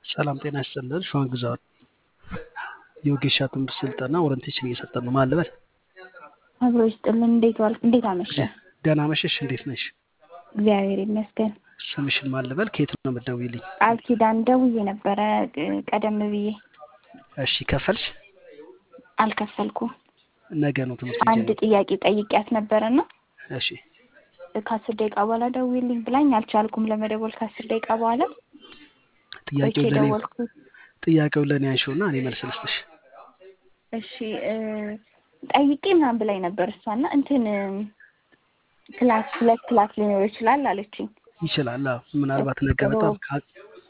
ሰላም ጤና ይስጥልን። ሸዋን ግዛው የወጌሻ ትምህርት ስልጠና ኦሪንቴሽን እየሰጠን ነው። ማን ልበል? አብሮ ይስጥልን። እንዴት ዋልክ? እንዴት አመሸ? ደህና መሸሽ። እንዴት ነሽ? እግዚአብሔር ይመስገን። ስምሽን ማን ልበል? ከየት ነው የምትደውይልኝ? ቃል ኪዳን ደውዬ ነበረ ቀደም ብዬ። እሺ ከፈልሽ? አልከፈልኩም። ነገ ነው ትምህርት አንድ የሚጀምረው። ጥያቄ ጠይቂያት ነበረና እሺ ከአስር ደቂቃ በኋላ ደውዪልኝ ብላኝ አልቻልኩም ለመደወል ከአስር ደቂቃ በኋላ ቆይቼ ጥያቄው ለእኔ ደወልኩ። ጥያቄው ለእኔ አንሺውና እኔ መልስ ልስጥሽ። እሺ እ ጠይቄ ምናምን ብላኝ ነበር እሷና እንትን ክላስ ሁለት ክላስ ሊኖር ይችላል አለችኝ። ይችላል። አዎ ምናልባት ነገ በጣም ካ-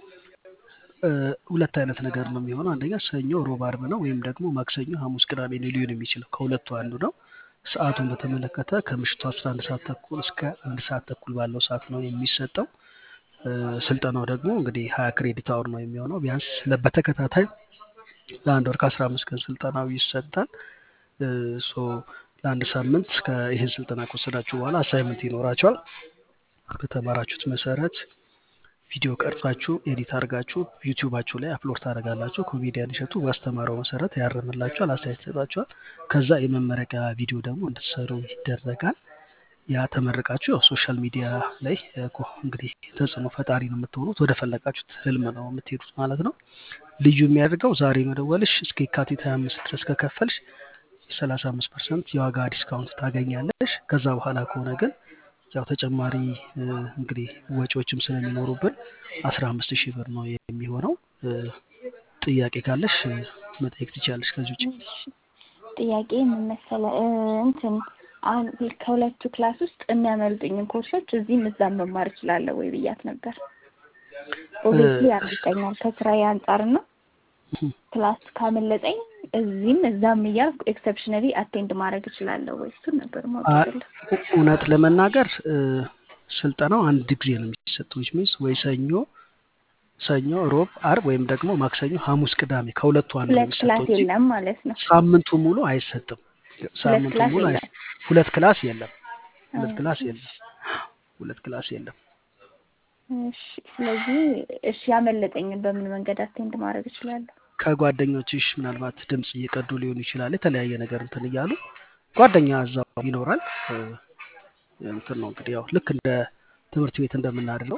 እ ሁለት አይነት ነገር ነው የሚሆነው። አንደኛ ሰኞ፣ ሮብ፣ አርብ ነው ወይም ደግሞ ማክሰኞ፣ ሐሙስ፣ ቅዳሜ ነው ሊሆን የሚችለው ከሁለቱ አንዱ ነው። ሰዓቱን በተመለከተ ከምሽቱ 11 ሰዓት ተኩል እስከ አንድ ሰዓት ተኩል ባለው ሰዓት ነው የሚሰጠው። እ ስልጠናው ደግሞ እንግዲህ ሀያ ክሬዲት አወር ነው የሚሆነው። ቢያንስ ለ- በተከታታይ ለአንድ ወር ከአስራ አምስት ቀን ስልጠናው ይሰጣል። እ ሶ ለአንድ ሳምንት እስከ ይህን ስልጠና ከወሰዳችሁ በኋላ አሳይመንት ይኖራቸዋል። በተማራችሁት መሰረት ቪዲዮ ቀርጻችሁ ኤዲት አድርጋችሁ ዩቲዩባችሁ ላይ አፕሎድ ታደርጋላችሁ። ኮሜዲያን እሸቱ ባስተማረው መሰረት ያርምላችኋል፣ አስተያየት ይሰጣችኋል። ከዛ የመመረቂያ ቪዲዮ ደግሞ እንድትሰሩ ይደረጋል። ያ ተመርቃችሁ ያው ሶሻል ሚዲያ ላይ እ ኮ- እንግዲህ ተጽዕኖ ፈጣሪ ነው የምትሆኑት። ወደ ፈለጋችሁት ህልም ነው የምትሄዱት ማለት ነው። ልዩ የሚያደርገው ዛሬ መደወልሽ እስከ የካቲት 25 ድረስ ከከፈልሽ የሰላሳ አምስት ፐርሰንት የዋጋ ዲስካውንት ታገኛለሽ። ከዛ በኋላ ከሆነ ግን ያው ተጨማሪ እ እንግዲህ ወጪዎችም ስለሚኖሩብን አስራ አምስት ሺህ ብር ነው የሚሆነው። እ ጥያቄ ካለሽ እ መጠየቅ ትችላለሽ። ከዚህ ውጭ እሺ፣ ጥያቄ ምን መሰለህ እ እንትን አሁን ከሁለቱ ክላስ ውስጥ የሚያመልጡኝን ኮርሶች እዚህም እዛም መማር እችላለሁ ወይ ብያት ነበር። ኦብቪየስሊ ያመልጠኛል ከስራዬ አንጻርና ክላስ ካመለጠኝ እዚህም እዛም እያልኩ ኤክሰፕሽናሊ አቴንድ ማድረግ እችላለሁ ወይ? እሱን ነበር ማወቅ አ- የፈለኩት። እውነት ለመናገር እ ስልጠናው አንድ ጊዜ ነው የሚሰጠው። ዊች ሚንስ ወይ ሰኞ ሰኞ፣ ሮብ፣ አርብ ወይም ደግሞ ማክሰኞ፣ ሐሙስ፣ ቅዳሜ ከሁለቱ አንዱ ነው ሁለት ክላስ የሚሰጠው እንጂ የለም ማለት ነው። ሳምንቱ ሙሉ አይሰጥም። ሁለት ሳምንቱ ክላስ ሙሉ የለም። አይሰ- ሁለት ክላስ የለም። ሁለት አ፣ ክላስ የለም። ሁለት ክላስ የለም። እሺ። ስለዚህ እሺ ያመለጠኝን በምን መንገድ አቴንድ ማድረግ እችላለሁ? ከጓደኞችሽ ምናልባት ድምፅ እየቀዱ ሊሆን ይችላል። የተለያየ ነገር እንትን እያሉ ጓደኛ እዛው ይኖራል። እ እንትን ነው እንግዲህ ያው ልክ እንደ ትምህርት ቤት እንደምናደርገው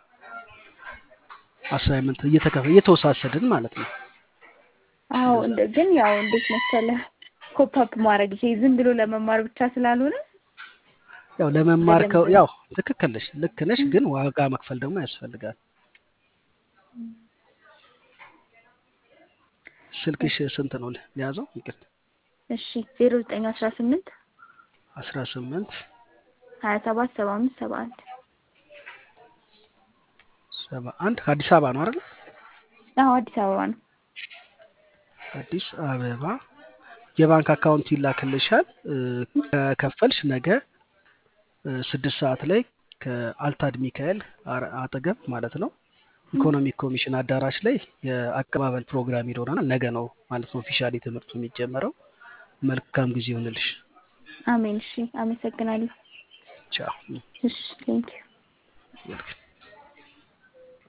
አሳይመንት እየተከፈ እየተወሳሰድን ማለት ነው። አዎ እንደዛ እንደ ግን ያው እንዴት መሰለህ ኮፓፕ ማድረግ ይሄ ዝም ብሎ ለመማር ብቻ ስላልሆነ ያው ለመማር ከ በደንብ ያው ትክክል ነሽ፣ ልክ ነሽ። ግን ዋጋ መክፈል ደግሞ ያስፈልጋል። ስልክሽ ስንት ነው ሊያዘው? ይቅርታ እሺ ዜሮ ዘጠኝ አስራ ስምንት አስራ ስምንት ሀያ ሰባት ሰባ አምስት ሰባ አንድ ሰባ አንድ ከአዲስ አበባ ነው አይደል? አዎ አዲስ አበባ ነው። አዲስ አበባ የባንክ አካውንት ይላክልሻል። እ ከከፈልሽ ነገ እ ስድስት ሰዓት ላይ ከአልታድ ሚካኤል አረ- አጠገብ ማለት ነው ኢኮኖሚክ ኮሚሽን አዳራሽ ላይ የአቀባበል ፕሮግራም ይኖረናል። ነገ ነው ማለት ነው ኦፊሻሊ ትምህርቱ የሚጀመረው። መልካም ጊዜ ይሆንልሽ። አሜን። እሺ አመሰግናለሁ። ቻው። እሺ ቴንኪው ዌልካም